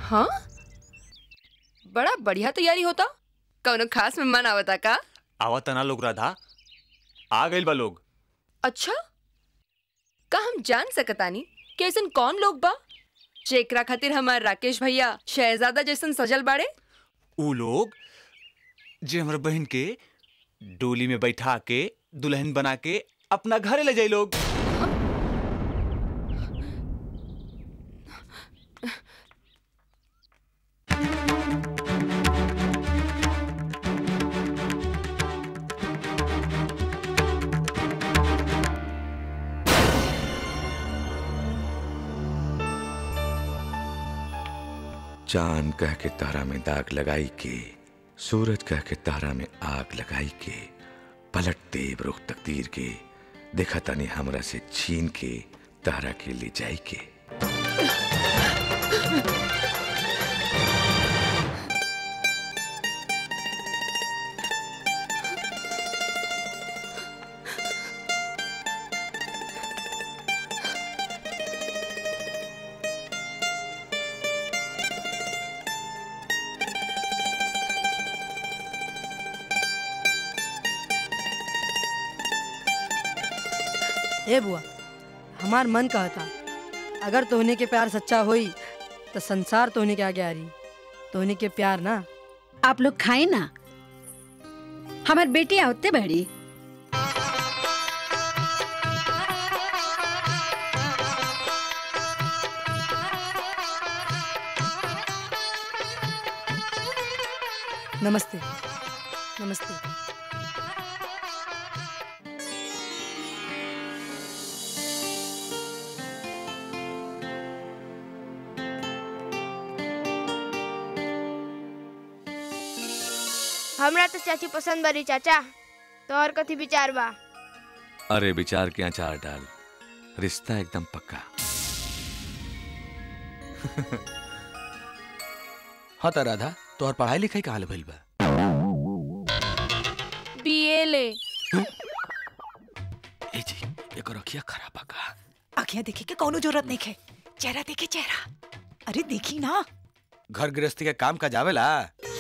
हाँ बड़ा बढ़िया तैयारी होता कौनो खास मेहमान आवता का आवत ना लोग राधा आ गइल बा लोग अच्छा का हम जान सकतानी कि ऐसन कौन लोग बा जेकरा खातिर हमार राकेश भैया शहजादा जैसन सजल बाड़े ऊ लोग जे हमर बहन के डोली में बैठा के दुल्हन बना के अपना घरे ले जाई लोग चांद कह के तारा में दाग लगाई के सूरज कह के तारा में आग लगाई के पलट देव रुख तकदीर के देखा तनी हमरा से छीन के तारा के ले जाई के ए बुआ हमार मन कहता अगर तोहने के प्यार सच्चा होई तो संसार तोहने के आगे आ रही तोहने के प्यार ना आप लोग खाए ना हमार बेटी आवते बड़ी नमस्ते नमस्ते हमरा तो चाची पसंद बड़ी चाचा तोहर कथी विचार बा अरे विचार के अचार डाल रिश्ता एकदम पक्का हाँ त राधा तोहर पढ़ाई लिखाई का हाल भइल बा बीए ले ए जी एकर रखिया खराब बा का आखियां देखे के कौनो जरूरत नहीं है चेहरा देखे चेहरा अरे देखी ना घर गृहस्थी के काम का जावेला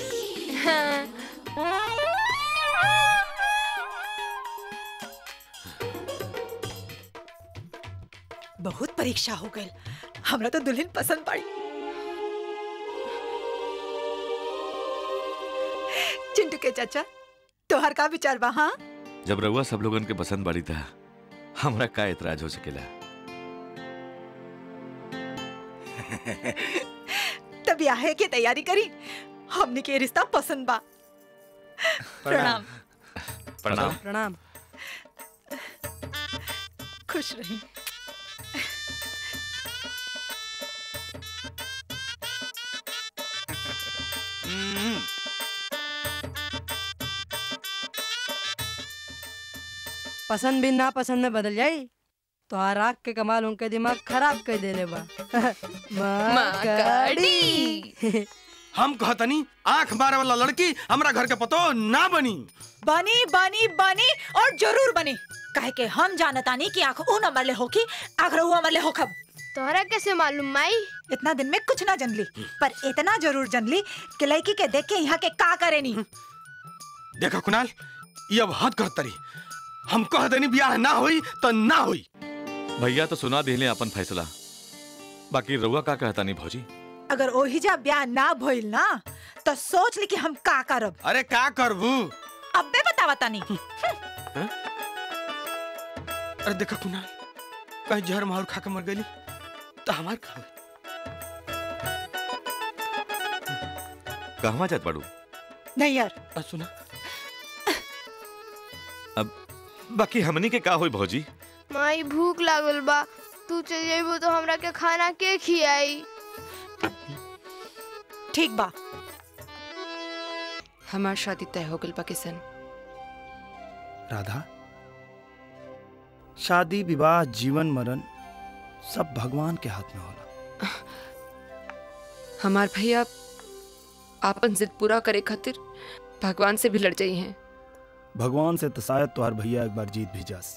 बहुत परीक्षा हो गई हमरा तो दुल्हन पसंद पड़ी चिंटू के चाचा तोहर का विचार बा हाँ जब रउआ सब लोगन के पसंद बाड़ी था हमरा का एतराज हो सकेला तब ब्याह की तैयारी करी हमने के रिश्ता पसंद बा प्रणाम प्रणाम प्रणाम खुश रही पसंद भी ना पसंद में बदल जाई तो आग के कमाल उनके दिमाग खराब कर देले बा माकड़ी। हम कहतनी आंख मारे वाला लड़की हमरा घर के पतो ना बनी बनी बनी बनी और जरूर बनी काहे के हम जानतानी कि आंख ऊ नंबर ले होकी आंख रहू नंबर ले होखब तोहरा कैसे मालूम माई इतना दिन में कुछ ना जनली पर इतना जरूर जनली कि लड़की के देख के यहाँ के का करेनी देखा कुणाल ये अब हद कर तरी हम कह देनी ब्याह ना होई तो ना होई भैया तो सुना दिले अपन फैसला बाकी रउआ का कहता नहीं भौजी अगर ओही जा ब्याह ना भइल ना तो सोच ली कि हम का करब अरे का करबू अबे बतावा तानी अरे देखा कुणाल कहीं जहर माहौर खा के मर गई तो हमार खा कहवा जात बाड़ू नहीं यार आ, सुना अब बाकी हमनी के का होई भौजी माई भूख लागल बा तू चल जाइबो तो हमरा के खाना के खियाई ठीक बा हमार शादी तय हो गल बा किशन राधा शादी विवाह जीवन मरण सब भगवान के हाथ में होला हमार भैया आपन जिद पूरा करे खातिर भगवान से भी लड़ जाई हैं भगवान से तो शायद तोहार भैया एक बार जीत भी जास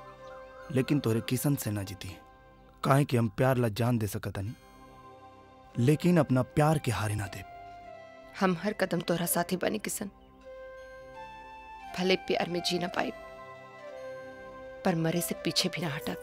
लेकिन तोहरे किशन से ना जीती काहे कि हम प्यार ला जान दे सकतनी लेकिन अपना प्यार के हारे ना दे हम हर कदम तोहरा साथी बनी किसन भले प्यार में जी ना पाए पर मरे से पीछे भी ना हटक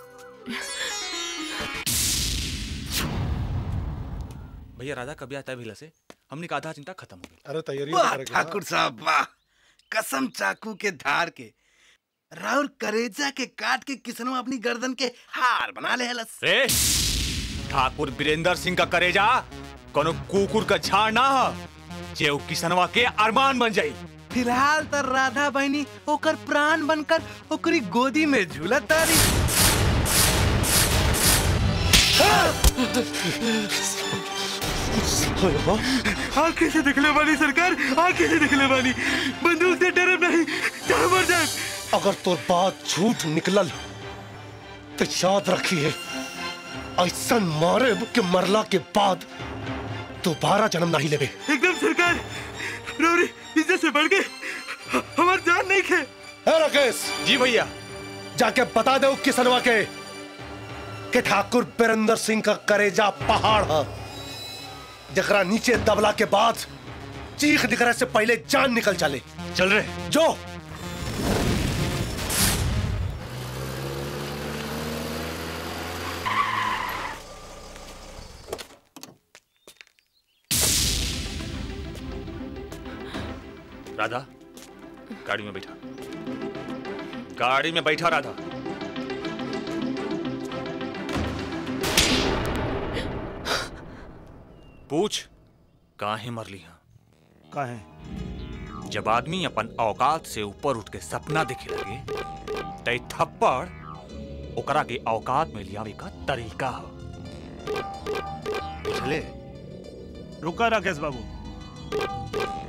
भैया राधा कभी आता है भिला से हमने कहा आधा चिंता खत्म हो गई अरे तैयारी वाह ठाकुर साहब वाह कसम चाकू के धार के राउर करेजा के काट के किसनवा अपनी गर्दन के हार बना ले हलस रे ठाकुर बीरेंद्र सिंह का करेजा कोनो कुकुर का झाड़ ना ह जे उ किसनवा के अरमान बन जाई फिलहाल तो राधा बहनी ओकर प्राण बनकर ओकरी गोदी में झूलत तारी आंखें से दिखले वाली सरकार आंखें से दिखले वाली बंदूक से डरब नहीं चाहे मर जाए अगर तोर बात झूठ निकलल तो याद रखिए ऐसा मारे के मरला के बाद दोबारा जन्म नहीं लेवे एकदम सरकार रोरी इज्जत से बढ़ के हमार जान नहीं खे है राकेश जी भैया जाके बता दो किसनवा के कि ठाकुर बीरेंद्र सिंह का करेजा पहाड़ है जकरा नीचे दबला के बाद चीख निकले से पहले जान निकल चले चल रहे जो राधा गाड़ी में बैठा गाड़ी में बैठा राधा पूछ काहे मर ली हाँ काहे जब आदमी अपन औकात से ऊपर उठ के सपना देखे लगे तय थप्पड़ ओकरा के औकात में लियावे का तरीका ह चले रुका राकेश बाबू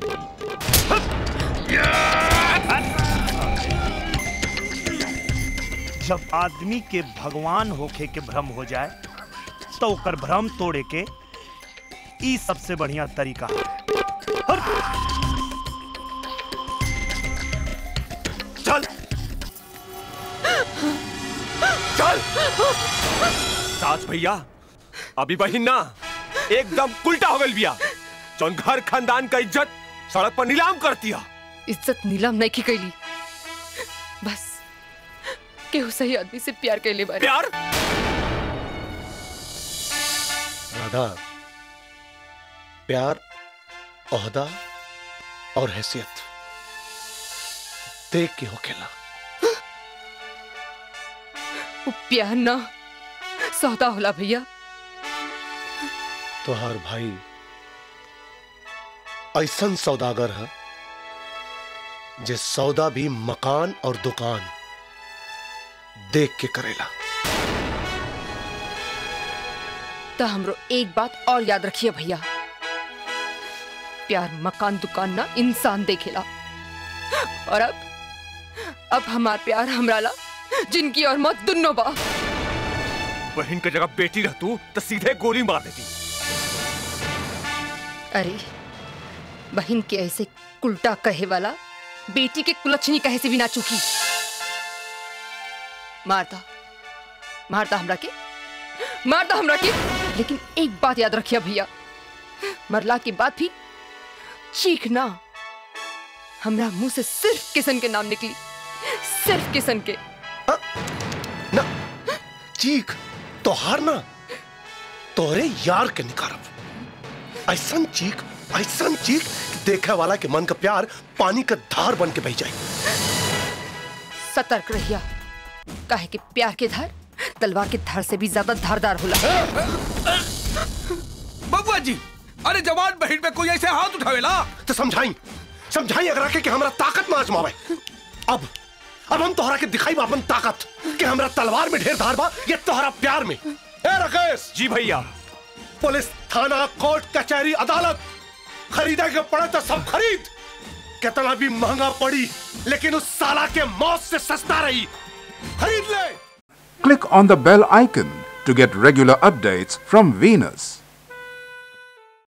जब आदमी के भगवान होखे के भ्रम हो जाए तो ओकर भ्रम तोड़े के ई सबसे बढ़िया तरीका है चल चल सास भैया अभी बहिन ना एकदम उल्टा हो गई बिया जौन घर खानदान का इज्जत सड़क पर नीलाम कर दिया इज्जत नीलाम नहीं की कैली बस केहू सही आदमी से प्यार कैले बारे प्यार राधा प्यार ओहदा और हैसियत देख के हो खेला वो प्यार ना सौदा होला भैया तोहार भाई ऐसन सौदागर है जे सौदा भी मकान और दुकान देख के करेला तो हमरो एक बात और याद रखिए भैया प्यार मकान दुकान ना इंसान देखेला और अब अब हमार प्यार हमरा ला जिनकी और मौत दुन्नो बा बहन की जगह बेटी रह तू तो सीधे गोली मार देती अरे बहन के ऐसे उल्टा कहे वाला बेटी के कुलच्छनी कहे से भी ना चुकी मारता मारता हमरा के मारता हमरा के लेकिन एक बात याद रखिए भैया मरला के बाद भी चीखना हमरा मुंह से सिर्फ किसन के नाम निकली सिर्फ किसन के ना चीख तोहार ना तोहरे यार के निकारब ऐसन चीख ऐसन चीख कि देखे वाला के मन का प्यार पानी का धार बन के बह जाए सतर्क रहिया काहे कि प्यार के धार तलवार के धार से भी ज्यादा धारदार होला बबुआ जी अरे जवान बहन पे कोई ऐसे हाथ उठावेला तो समझाई समझाई अगर आके कि हमरा ताकत में आजमावे अब अब हम तोहरा के दिखाई बा अपन ताकत कि हमरा तलवार में ढेर धार बा ये तोहरा प्यार में ए राकेश जी भैया पुलिस थाना कोर्ट कचहरी अदालत खरीदे के पड़े तो सब खरीद कितना भी महंगा पड़ी लेकिन उस साला के मौत से सस्ता रही खरीद ले Click on the bell icon to get regular updates from Venus.